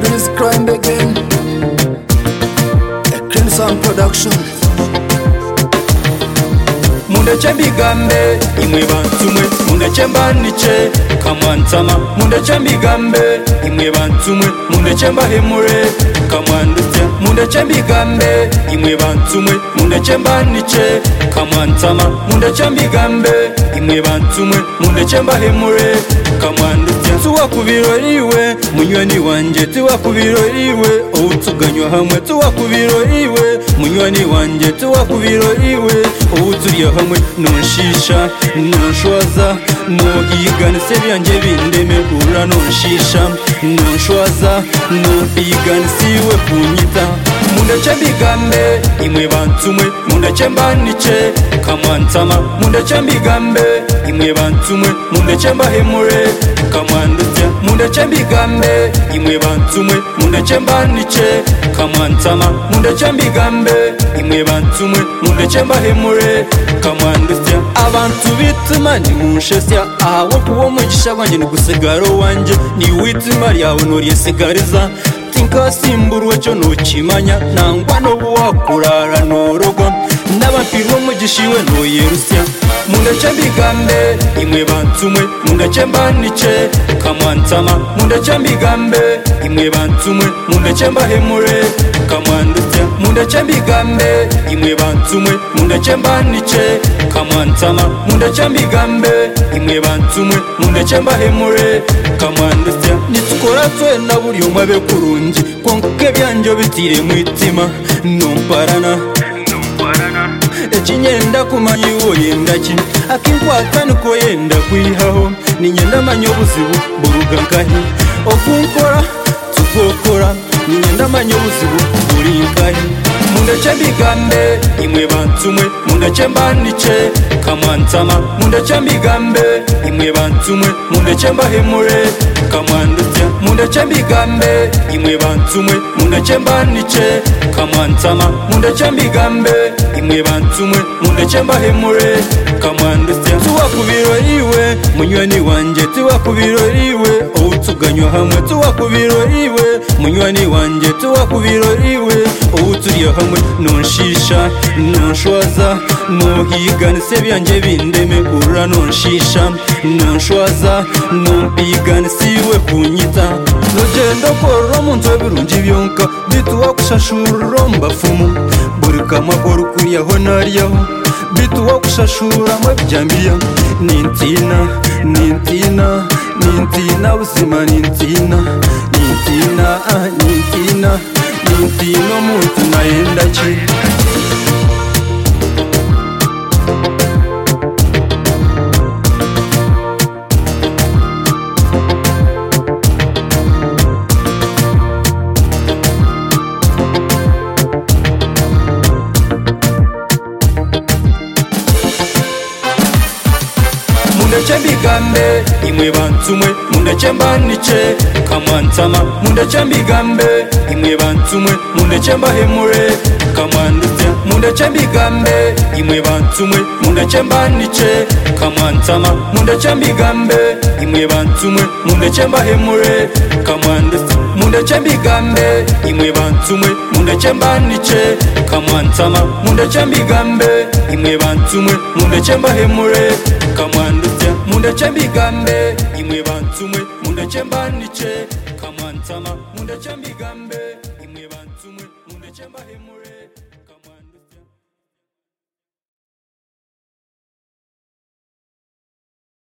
this crime again. A Crimson Production. mundeke mbigambe imwe bantu mwe mundeke mbanice kamwansama mundeke mbigambe imwe bantu mwe mundeke mbahemure kamwandutse mundeke mbigambe imwe bantu mwe mundeke mbanice kamwansama mundeke mbigambe imwe bantu mwe mundeke mbahemure kamwandutse tuwa ku biroriwe munywani wanjye tuwa ku biroriwe ubutuganywa hamwe tuwa ku biroriwe munywani wanjye tuwa ku biroriwe ubuturiye hamwe nonshisha nonshwaza nobigana se byanjye bindemerura nonshisha nonshwaza nobigana siwe kunyita mundeke mbigambe imwe bantu mwe mundeke mbanice kamwansama mundeke mbigambe imwe bantu mwe mundeke mbahemure kamwandutse mundeke mbigambe imwe bantu mwe mundeke mbanice kamwansama mundeke mbigambe imwe bantu mwe mundeke mbahemure kamwandutse abantu bituma nimunshyeshya ahawe kuba umugisha wanjye ni gusigara wanjye niwitima ryawe nuriyesigariza tinkasimburuwe cyo ntukimanya nangwa n'ubu wakurara ntorogwa n'abapirwa umugisha iwe ntuyirushya mundeke mbigambe imwe bantu mwe mundeke mbanice kamwansama mundeke mbigambe imwe bantu mwe mundeke mbahemure kamwandutse mundeke mbigambe imwe bantu mwe mundeke mbanice kamwansama mundeke mbigambe imwe bantu mwe mundeke mbahemure kamwandutse nitukora twe na buri umwe abe kurungi kongoke byanjye bitire mu itima numparana ekinyenda kumanya iwo yenda ki akinkwata niko yenda kwihaho ninyenda amanya obuzibu burugankahi okunkora tukokora ninyenda amanya obuzibu burinkahi mundeke mbigambe imwe bantu mwe mundeke mbanice kamwansama mundeke mbigambe imwe bantu mwe mundeke mbahemure kamwandutse mundeke mbigambe imwe bantu mwe mundeke mbanice kamwansama mundeke mbigambe imwe bantu mwe mundeke mbahemure kamwandutse tuwa ku biroriwe munywani wanjye tuwa ku biroriwe ubutuganywa hamwe tuwa ku biroriwe munywani wanjye tuwa ku biroriwe ubuturiye hamwe nonshisha nonshwaza nohigana se byanjye bindeme urura nonshisha nonshwaza nobigana siwe kunyita nogenda korora mu nzu birungi byonka bituwa kushashura mbafumu buri kamakoro kuriyaho nariyaho bituwa kushashura mwabyambiya nintina nintina nintina buzima nintina nintina ah, nintina nintina omuntu nayenda ki mundeke mbigambe imwe bantu mwe mundeke mbanice kamwansama mundeke mbigambe imwe bantu mwe mundeke mbahemure kamwandutse mundeke mbigambe imwe bantu mwe mundeke mbanice kamwansama mundeke mbigambe imwe bantu mwe mundeke mbahemure kamwandutse mundeke mbigambe imwe bantu mwe mundeke mbanice kamwansama mundeke mbigambe imwe bantu mwe mundeke mbahemure kamwandutse mundeke mbigambe imwe bantu mwe mundeke mbanice kamwansama mundeke mbigambe imwe bantu mwe mundeke mbahemure